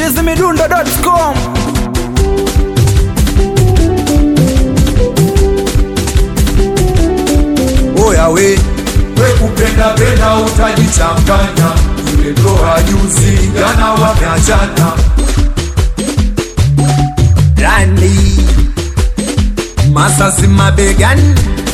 chizimidundo.com oya we we kupenda penda utajichanganya yule ndoa juzi jana wameachana rani masasi mabegani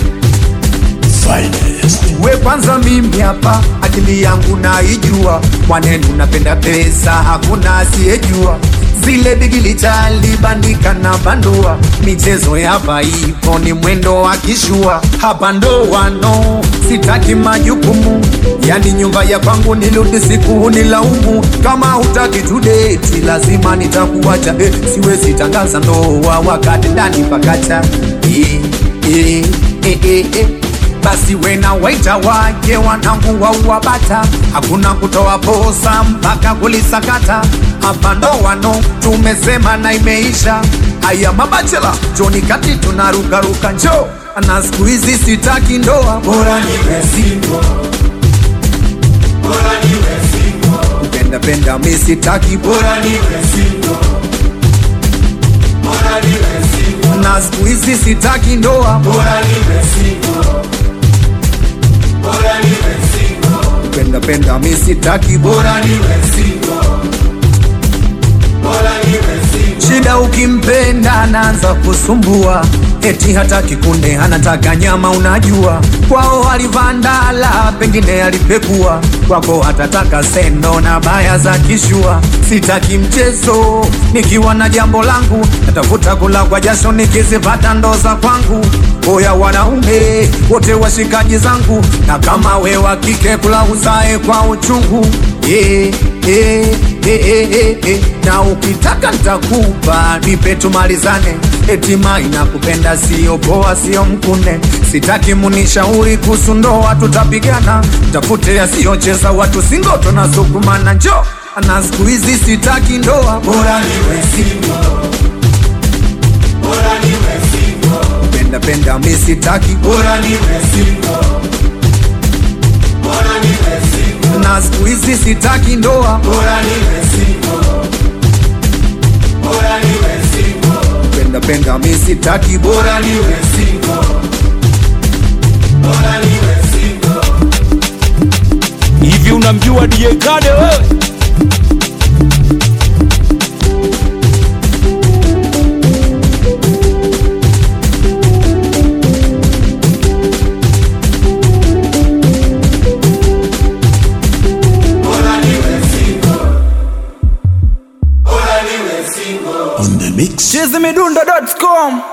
we kwanza mimi hapa akili yangu naijua mwanenu napenda pesa hakuna asiyejua zile bigili chalibandika na bandua michezo yapa ipo ni mwendo wa kishua hapa ndo wano sitaki majukumu yani nyumba ya kwangu nirudi siku hunilaumu kama hutaki tudeti lazima nitakuacha eh, siwezi tangaza ndoa wakati ndani pakacha eh, eh, eh, eh, eh basi wena waita wake wanangu wauwabata hakuna kutoa posa mpaka kulisakata hapa ndo wano tumesema na imeisha haya mabachela joni kati tunarukaruka njo na siku hizi sitaki ndoa bora niwe single bora niwe single kupenda penda mi sitaki bora niwe single bora niwe single na siku hizi sitaki ndoa bora niwe single bora niwe single kupenda penda mi sitaki bora niwe single bora niwe single shida ukimpenda anaanza kusumbua eti hataki kunde anataka nyama unajua kwao alivandala pengine alipekua kwako hatataka sendo na baya za kishua sitaki mchezo nikiwa na jambo langu natafuta kula kwa jasho nikizipata ndo za kwangu oya wanaume wote washikaji zangu na kama we wa kike kula uzae kwa uchungu yeah, yeah, yeah, yeah, yeah, yeah. na ukitaka ntakupa nipe tumalizane etima inakupenda sio poa sio mkune sitaki munishauri kuhusu ndoa tutapigana tafute yasiyocheza watu singoto na sukumana njo na siku hizi sitaki ndoa bora niwe single bora niwe single penda penda mi sitaki bora niwe single bora niwe single na siku hizi sitaki ndoa bora niwe single bora niwe single penda penda mi sitaki bora niwe single bora niwe single hivi unamjua DJ Kade wewe? bora niwe single bora niwe single chizimidundo.com